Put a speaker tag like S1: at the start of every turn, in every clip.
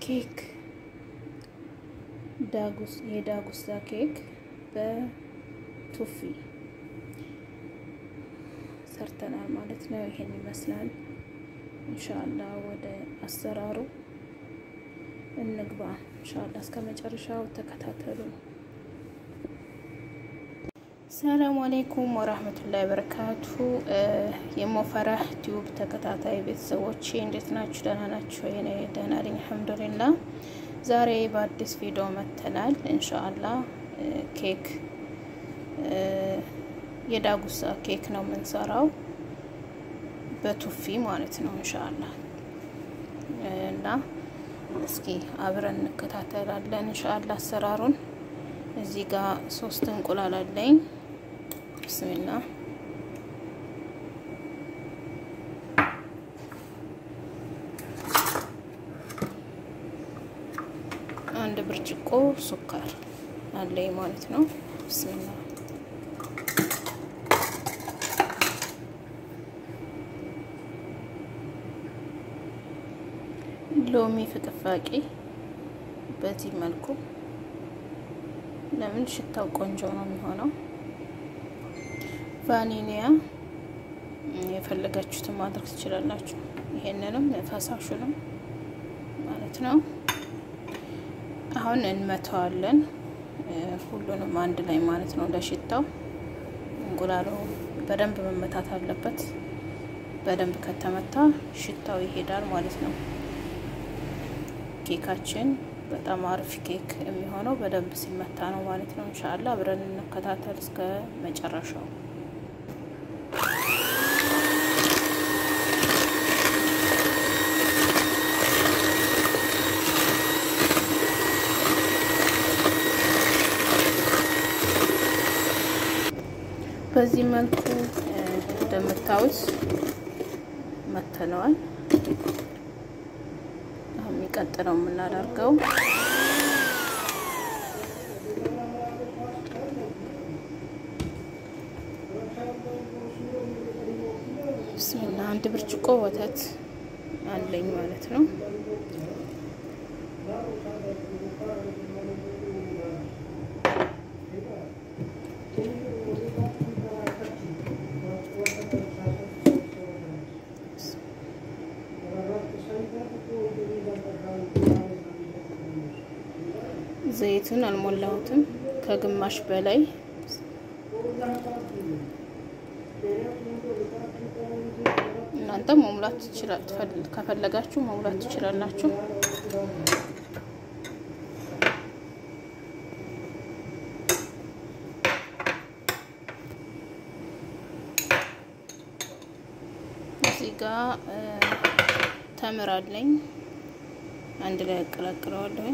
S1: ኬክ ዳጉስ የዳጉሳ ኬክ በቱፊ ሰርተናል ማለት ነው። ይሄን ይመስላል። ኢንሻአላህ ወደ አሰራሩ እንግባ። ኢንሻአላህ እስከ መጨረሻው ተከታተሉ። ሰላም አለይኩም ወራህመቱላሂ ወበረካቱ። የሞፈራህ ቲዩብ ተከታታይ ቤተሰቦቼ እንዴት ናችሁ? ደህና ናችሁ? እኔ ደህና ነኝ አልሐምዱሊላህ። ዛሬ በአዲስ ቪዲዮ መጥተናል። ኢንሻአላህ ኬክ የዳጉሳ ኬክ ነው የምንሰራው በቱፊ ማለት ነው ኢንሻአላህ እና እስኪ አብረን እንከታተላለን ኢንሻአላህ አሰራሩን። እዚህ ጋር ሶስት እንቁላል አለኝ። ብስሚላ አንድ ብርጭቆ ሱካር አለኝ ማለት ነው። ብስሚላ ሎሚ ፍቅፋቂ በዚህ መልኩ ለምን ሽታው ቆንጆ ነው የሚሆነው። ቫኒሊያ የፈለጋችሁትን ማድረግ ትችላላችሁ። ይሄንንም ፈሳሹንም ማለት ነው። አሁን እንመተዋለን ሁሉንም አንድ ላይ ማለት ነው። ለሽታው እንቁላሉ በደንብ መመታት አለበት። በደንብ ከተመታ ሽታው ይሄዳል ማለት ነው። ኬካችን በጣም አሪፍ ኬክ የሚሆነው በደንብ ሲመታ ነው ማለት ነው። እንሻላ አብረን እንከታተል እስከ መጨረሻው። በዚህ መልኩ እንደምታዩት መተነዋል። የሚቀጥለው የምናደርገው ብስሚላ አንድ ብርጭቆ ወተት አለኝ ማለት ነው። ዘይቱን አልሞላሁትም ከግማሽ በላይ እናንተ መሙላት ትችላል ከፈለጋችሁ መሙላት ትችላላችሁ። እዚህ ጋር ተምር አለኝ አንድ ላይ አቀላቅለዋለሁኝ።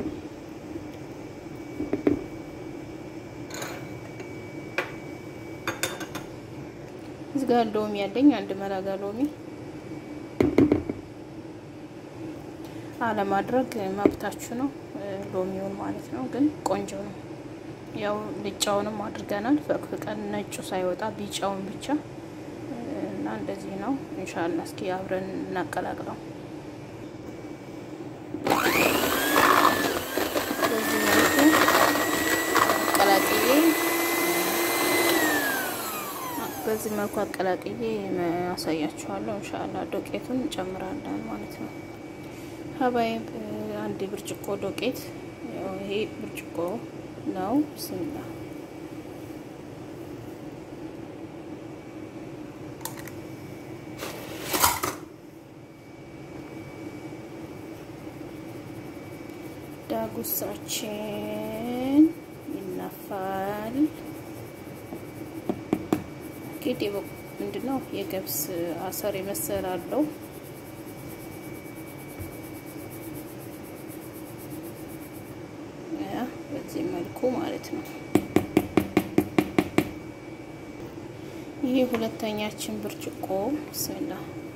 S1: እዚህ ጋር ሎሚ ያለኝ አንድ መላጋ ሎሚ አለማድረግ መብታችሁ ነው። ሎሚውን ማለት ነው፣ ግን ቆንጆ ነው። ያው ልጫውንም አድርገናል ፈቅፍቀን ነጩ ሳይወጣ ቢጫውን ብቻ እና እንደዚህ ነው። ኢንሻአላ እስኪ አብረን እናቀላቅለው። በዚህ መልኩ አቀላቅዬ በዚህ መልኩ አቀላቅዬ ያሳያችኋለሁ። እንሻላ ዶቄቱን እንጨምራለን ማለት ነው። ሀባይ አንድ ብርጭቆ ዶቄት ይሄ ብርጭቆ ነው። ብስሚላ ዳጉሳችን ይነፋል። ጌጤ ምንድን ነው የገብስ አሰር የመሰለ አለው። በዚህ መልኩ ማለት ነው። ይህ ሁለተኛችን ብርጭቆ ብስሚላ።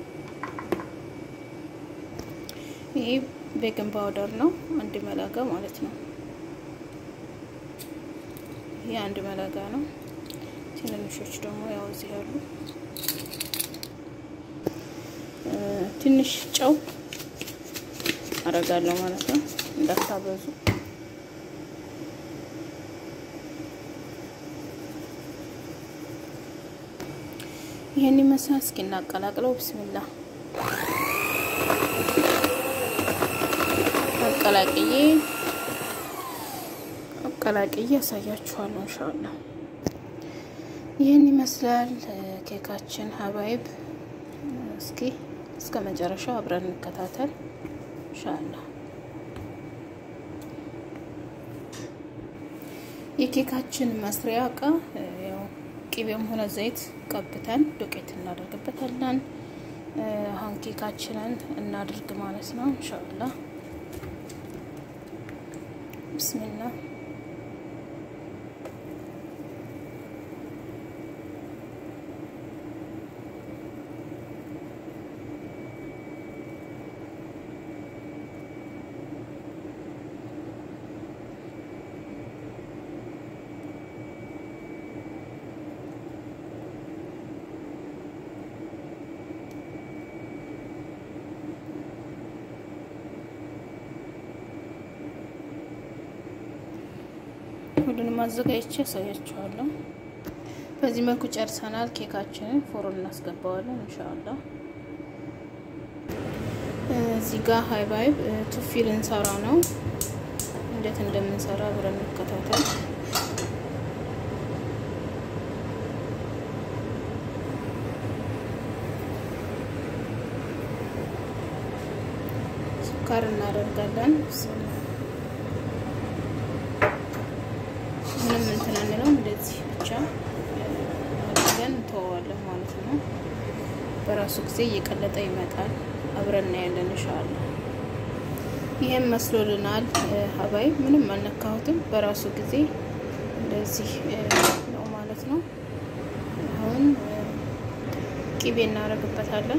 S1: ይህ ቤኪንግ ፓውደር ነው፣ አንድ መላጋ ማለት ነው። ይህ አንድ መላጋ ነው። ትንንሾች ደግሞ ያው እዚህ ያሉ ትንሽ ጨው አረጋለሁ ማለት ነው። እንዳታበዙ። ይህን ይመስላል። እስኪ እናቀላቅለው። ብስሚላ አቀላቅዬ አቀላቅዬ ያሳያችኋለሁ እንሻላ። ይህን ይመስላል ኬካችን ሀባይብ። እስኪ እስከ መጨረሻው አብረን እንከታተል እንሻላ። የኬካችን መስሪያ እቃ ያው ቅቤም ሆነ ዘይት ቀብተን ዱቄት እናደርግበታለን። አሁን ኬካችንን እናድርግ ማለት ነው እንሻላ። ብስሚላ ሁሉንም አዘጋጅቼ ያሳያችኋለሁ። በዚህ መልኩ ጨርሰናል። ኬካችንን ፎሮን እናስገባዋለን እንሻላ። እዚህ ጋር ሀይባይብ ቱፊ ልንሰራ ነው። እንዴት እንደምንሰራ አብረን እንከታተል። ሱካር እናደርጋለን። ምንም እንትን አንለውም። እንደዚህ ብቻ አድርገን እንተወዋለን ማለት ነው። በራሱ ጊዜ እየቀለጠ ይመጣል። አብረን እናያለን እንሻላ። ይህም መስሎልናል። ሀባይ ምንም አልነካሁትም። በራሱ ጊዜ እንደዚህ ነው ማለት ነው። አሁን ቂቤ እናደርግበታለን።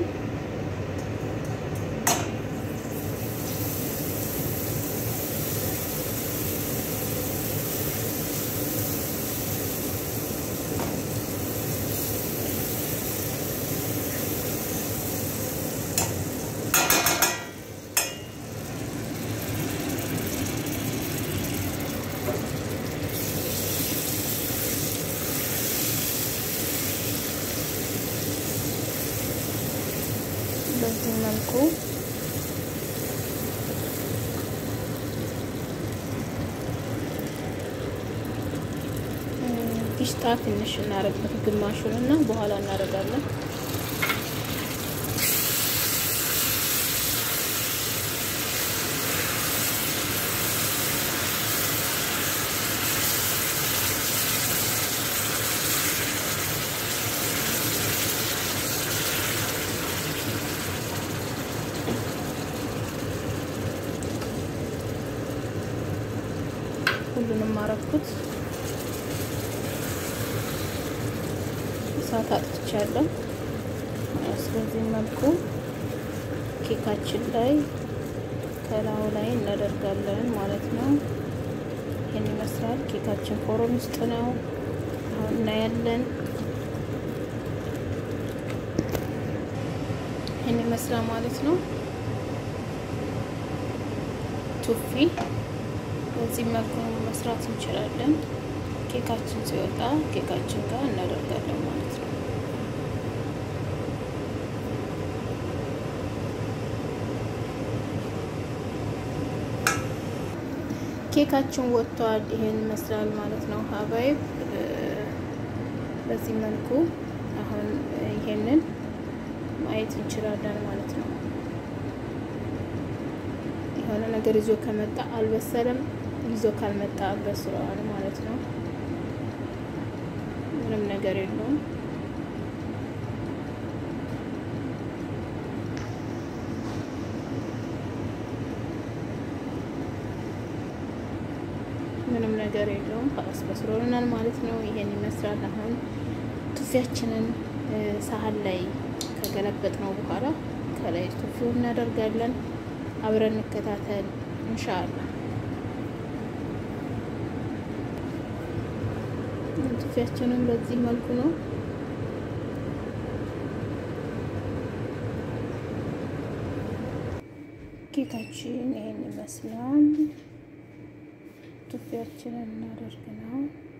S1: በዚህ መልኩ ፊሽጣ ትንሽ እናረግበት ግማሹን እና በኋላ እናደርጋለን። ሁሉንም አረኩት። እሳት አጥፍቻለሁ። ስለዚህ መልኩ ኬካችን ላይ ከላዩ ላይ እናደርጋለን ማለት ነው። ይህን ይመስላል። ኬካችን ፎሮን ውስጥ ነው። አሁን እናያለን። ይህን ይመስላል ማለት ነው። ቱፊ በዚህ መልኩ መስራት እንችላለን። ኬካችን ሲወጣ ኬካችን ጋር እናደርጋለን ማለት ነው። ኬካችን ወጥቷል። ይሄን ይመስላል ማለት ነው። ሀባይብ በዚህ መልኩ አሁን ይሄንን ማየት እንችላለን ማለት ነው። የሆነ ነገር ይዞ ከመጣ አልበሰለም፣ ይዞ ካልመጣ በስለዋል ማለት ነው። ምንም ነገር የለውም። ምንም ነገር የለውም። ፓስ በስሎልናል ማለት ነው። ይሄን ይመስላል። አሁን ቱፊያችንን ሳህን ላይ ከገለበጥ ነው በኋላ ከላይ ቱፊው እናደርጋለን። አብረን እንከታተል እንሻአላ። ቱፊያችንን በዚህ መልኩ ነው ኬካችን ይሄን ይመስላል። ቱፊያችንን እናደርግ ነው።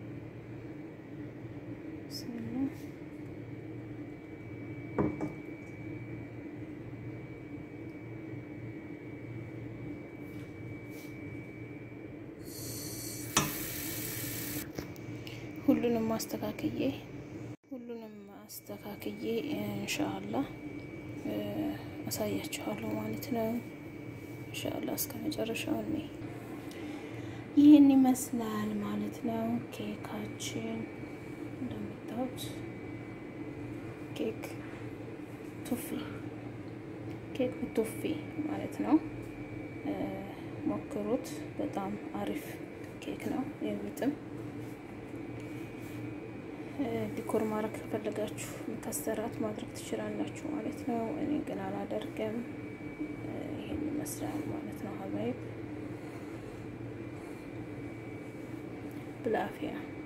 S1: ሁሉንም አስተካክዬ ሁሉንም አስተካክዬ ኢንሻአላህ አሳያችኋለሁ ማለት ነው። ኢንሻአላህ እስከ መጨረሻው እኔ ይህን ይመስላል ማለት ነው። ኬካችን እንደምታዩት ኬክ ቱፊ ኬክ ቱፊ ማለት ነው። ሞክሩት። በጣም አሪፍ ኬክ ነው የሚጥም ዲኮር ማድረግ ከፈለጋችሁ ከስተራት ማድረግ ትችላላችሁ ማለት ነው። እኔ ግን አላደርግም። ይሄን ይመስላል ማለት ነው። ሀባይብ ብላፊያ